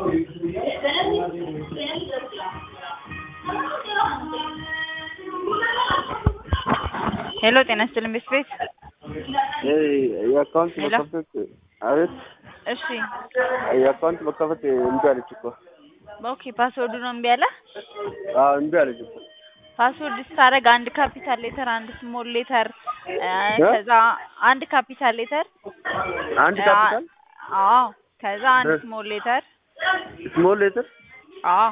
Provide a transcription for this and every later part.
ሄሎ ጤና ይስጥልኝ ቤት ቤት የአካውንት ሄሎ። መከፈት አቤት እሺ የአካውንት መከፈት እምቢ አለች እኮ ኦኬ ፓስወርዱ ነው እምቢ አለ አዎ እምቢ አለች እኮ ፓስወርድ ስታደርግ አንድ ካፒታል ሌተር አንድ ስሞል ሌተር ከዛ አንድ ካፒታል ሌተር አንድ ካፒታል አዎ ከዛ አንድ እ። ስሞል ሌተር ስሞል ሌተር አዎ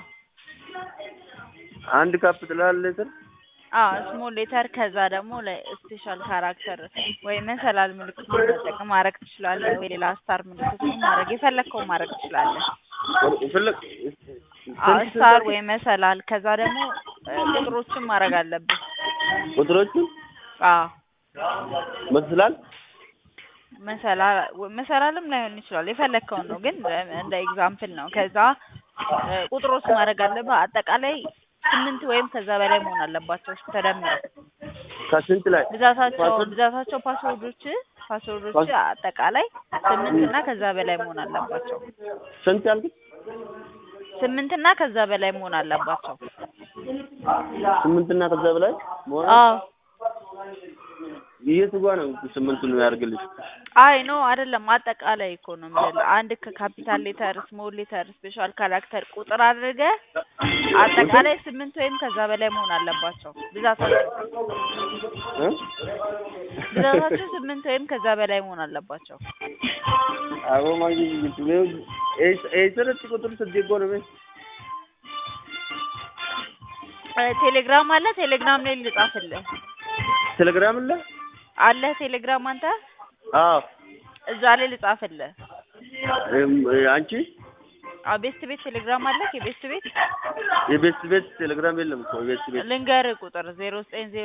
አንድ ካፒታል ሌተር አዎ ስሞል ሌተር ከዛ ደግሞ ለስፔሻል ካራክተር ወይ መሰላል ምልክት መጠቀም ማድረግ ትችላለህ፣ ወይ ሌላ ስታር ምልክት ማድረግ የፈለግከው ማድረግ ትችላለህ። ፍልቅ አዎ ስታር ወይ መሰላል ከዛ ደግሞ እ፣ ቁጥሮችን ማድረግ አለብህ። ቁጥሮቹን አዎ መስላል መሰላል መሰላልም ላይሆን ይችላል የፈለግከውን ነው፣ ግን እንደ ኤግዛምፕል ነው። ከዛ እ፣ ቁጥሮች ማድረግ አለብህ። አጠቃላይ ስምንት ወይም ከዛ በላይ መሆን አለባቸው ተደምረው ከስንት ላይ ብዛታቸው ፓስወርድ? ብዛታቸው ፓስወርዶች ፓስወርዶች ፓስ- አጠቃላይ ስምንት እና ከዛ በላይ መሆን አለባቸው። ስንት ያልኩት ስምንት እና ከዛ በላይ መሆን አለባቸው። ስምንት እና ከዛ በላይ መሆን አዎ የቱ ጋ ነው ስምንቱን ያደርግልሽ አይ ኖ አይደለም፣ አጠቃላይ እኮ ነው የምልህ። አንድ ከካፒታል ሌተር፣ ስሞል ሌተር፣ ስፔሻል ካራክተር ቁጥር አድርገህ አጠቃላይ ስምንት ወይም ከዛ በላይ መሆን አለባቸው ብዛታቸው እ? ብዛታቸው ስምንት ወይም ከዛ በላይ መሆን አለባቸው። አቦ ማግኘት ነው ኤሰረት ቁጥር ስድጎ ነው ቤት እ፣ ቴሌግራም አለ። ቴሌግራም ላይ ልጻፍልህ ቴሌግራም አለ አለ። ቴሌግራም አንተ አዎ እዛ ላይ ልጻፍልህ። እም፣ አንቺ አዎ ቤስት ቤት ቴሌግራም አለ። የቤስት ቤት የቤት ቤት ቴሌግራም የለም እኮ የቤት ቤት ልንገርህ ቁጥር ዜሮ ዘጠኝ ዜሮ